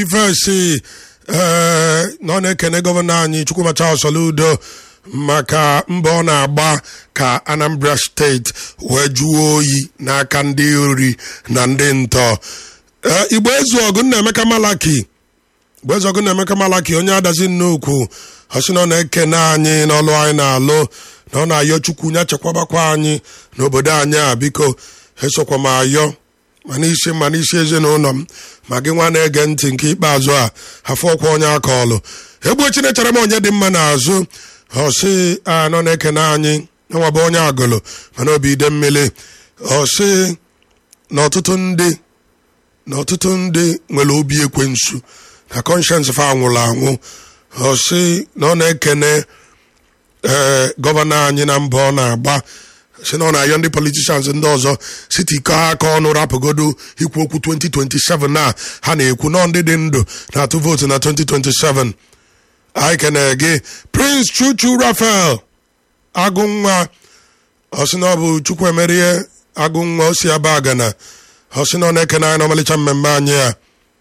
ifesi ee na ọ na-ekene gọvanọ anyị chukwumacha soludo maka mbọ ọ na-agba ka anambra steeti wee jụọ oyi n'aka ndị ori na ndị ntọ Ee, igbo ezu ọgụ nna-emeka malaki igbo ezu ọgụ nna-emeka malaki onye adazi nnukwu ọsị na ọ na-ekene anyị n'ọlụ anyị na-alụ na ọ na-ayọ chukwu nya chekwabakwa anyị n'obodo anyị a biko esokwa m ayọ ma n'isi ma n'isi ezinụlọ m ma gị nwa na-ege ntị nke ikpeazụ a afọ ọkwa onye aka ọlụ egbuo chinechere m onye dị mma n'azụ ọsị anọ na-ekene anyị nwa bụ onye agụlụ mana obi ide mmiri ọsị na ọtụtụ ndị na ọtụtụ ndị nwere obi ekwensu na kọnshens fa anwụrụ anwụ ọsị na ọ na-ekene ee gọvanọ anyị na mbọ ọ na-agba si na ọ na-ayọ ndị politishans ndị ọzọ site iko aka ọnụ rapụgodo ikwu okwu 2027 a ha na-ekwu nọ ndị dị ndụ na-atụ vootu na 2027 anyị kene gị prince chuchu rafael agụnwa ọsị na ọ bụ chukwu emerie agụnwa o si aba agana ọsị na ọ na-ekene anyị n'ọmalịcha mmemme anyị a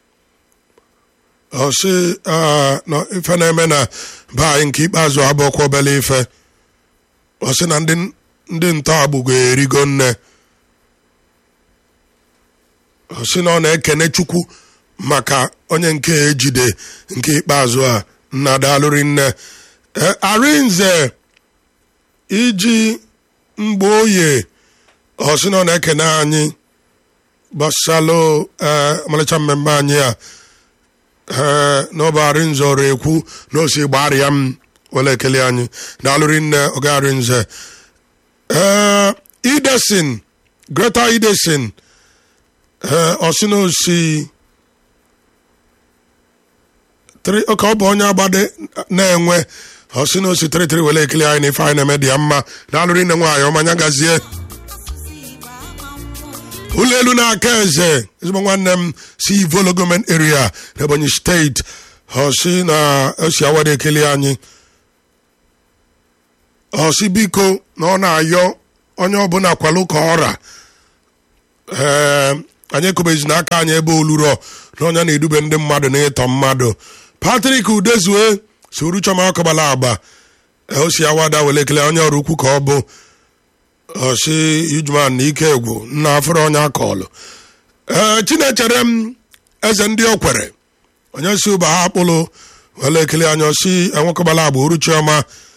ọsị na ife na-eme na be anyị nke ikpeazụ abụọkwa obele ife ọsị na ndị ndị ntọ agbụgo erigo nne ọsị na ọ na-ekene chukwu maka onye nke ejide nke ikpeazụ a nna dalụri nne arinze iji mgbe oye ọsị na ọ na-ekene anyị gbasalụ ọmalịcha mmemme anyị a ee n'ọba arinze ọrụ ekwu na osi gbarịa m wele ekele anyị daalụri nne oge arinze ee idesin greta idesin ee ọsịnosi oke ọ bụ onye agbade na-enwe ọsịnosi tịrịtịrị wele ekele anyị na ife anyị na-eme dị ya mma daalụri nne nwaanyị ọmanya gazie ụlọ elu na-aka eze ezigbo nwanne m si ivolo gọọmenti eria n'ebonyi steeti ọsị na osi awada ekele anyị ọsị biko na ọ na-ayọ onye ọbụla kwalụ ka ọra ee anyị ekobezi n'aka anyị ebe oluro na onye na-edube ndị mmadụ na ịtọ mmadụ patrik udezue si uruchoma akọbala agba osi awada wele ekele onye ọrụ ukwu ka ọ bụ ọsị ijuman na ike egwu nna afọrọ onye aka ọlụ ee chinechere m eze ndị okwere onye si ụba ha akpụlụ wele ekele anya ọsị enwekọbala agba uruchiọma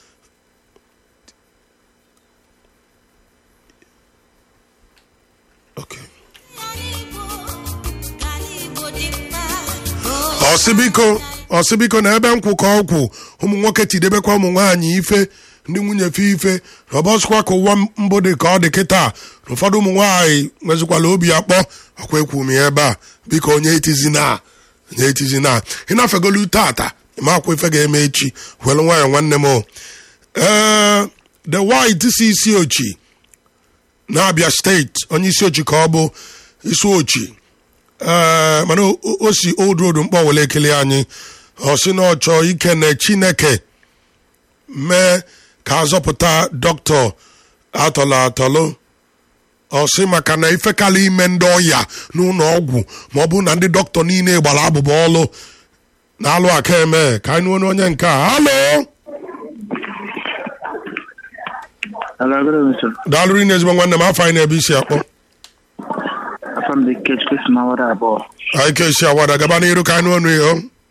ọsịbiko ọsịbiko na ebe nkwụ ka ọkwụ ụmụ nwoke tidebekwa ụmụ nwaanyị ife ndị nwunye fe ife na ọbọsịkwa ka ụwa mbụ dị ka ọ dị kịta na ụfọdụ ụmụ nwaanyị nwezikwala obi akpọ ọkwa ekwu m ya ebe a biko onye etizi na onye etizi na ịnafegolu tata ma akwa ife ga-eme echi were nwayọ nwanne m ee the white si isi ochi na-abịa steeti onye isi ochi ka ọ bụ isi ochi ee mana o si old road mkpọ wele ekele anyị ọ sị na ọ chọọ ikene chineke mee ka azọpụta dọkịta atọlụ atọlụ ọ sị maka na ifekala ime ndị ọya n'ụlọ ọgwụ ma ọ bụ na ndị dọkịta niile gbara abụba ọlụ na-alụ aka eme ka anyị nwere onye nke a halo daalụrụ ine ezigbo nwanne m afọ anyị na-ebe isi akpọ anyị ka esi awada gaba n'iru ka anyị ọnụ ihe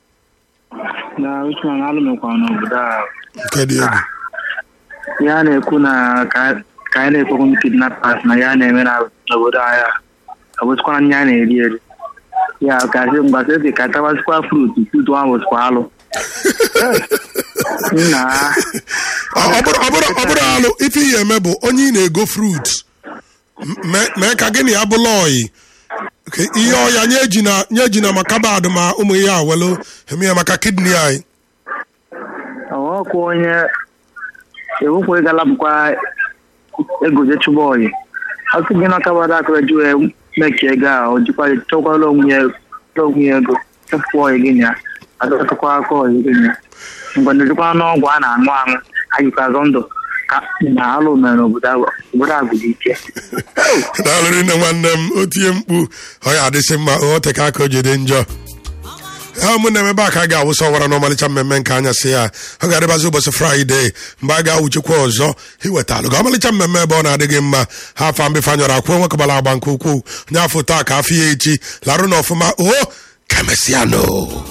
nke dị egwu ya na-ekwu na ka anyị na-ekwekwu kidnappers na ya na-eme n'obodo anyị abụzikwa anya a na-eri eri ya kasị mgbasa esi ka tabazikwa frut frut ahụ bụzikwa alụ nna ọ bụrụ alụ ife ihe eme bụ onye ị na-ego frut mee ka gịnị ya bụla oyi ihe ọya nye ji na maka bad ma ụmụ ihe awelu eme ya maka kidney anyị ọkụ onye ewukwe galapụkwa ego je chụba oyi ọtụ gị nakabada akụrụ ju meki ego a o jikwa chọkwala onwe ya ego chefụ oyi gị ya adọtakwa aka oyi gị ya mgbe ndịkwa n'ọgwụ a na-aṅụ aṅụ ajikwa azọ ndụ ka na alụ mere n'obodo agwụ dị ike daalụrị nne nwanne m o tinye mkpu ọ ya adịsị mma o teka aka o jide njọ ha mụ na emebe a ka a ga-awụsa ọwara n'ọmalịcha mmemme nke anyasị ya ọ ga-adịbazi ụbọchị fraịde mgbe a ga-awụchikwa ọzọ iwetalụ ga ọmalịcha mmemme ebe ọ na-adịghị mma ha afa mbifanyọrọ akwụ nwekọbara agba nke ukwuu onye afọ taa ka afọ ya echi larụ na ọfụma o kemesianụ